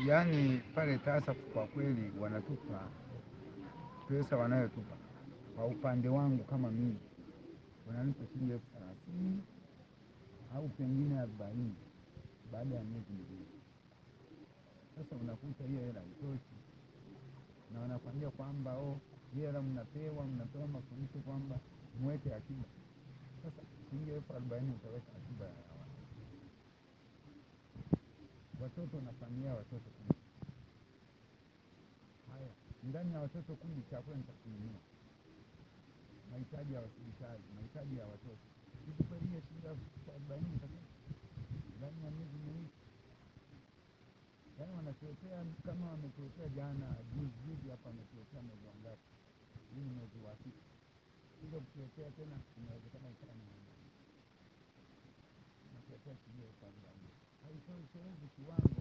Yaani pale TASAF kwa kweli wanatupa pesa wanayotupa, kwa upande wangu kama mimi wananipa shilingi elfu thelathini au pengine arobaini baada ya miezi miwili. Sasa unakuta hiyo hela haitoshi, na wanakwambia kwamba oh, hiyo hela mnapewa mnapewa mafundisho kwamba mweke akiba. Sasa shilingi elfu arobaini utaweka akiba ya wapi? Watoto na familia ya watoto kumi. Haya, ndani ya watoto kumi chakula nitakununua, mahitaji ya hospitali, mahitaji ya watoto, hivi kweli hiyo shilingi elfu arobaini itatosha ndani ya miezi miwili? Yaani wanatuletea kama wametuletea jana juzi juzi hapa, wametuletea mwezi wa ngapi? Hii ni mwezi wa sita, kuja kutuletea tena, inawezekana ikawa ni wanatuletea shilingi elfu arobaini haitoshelezi kiwango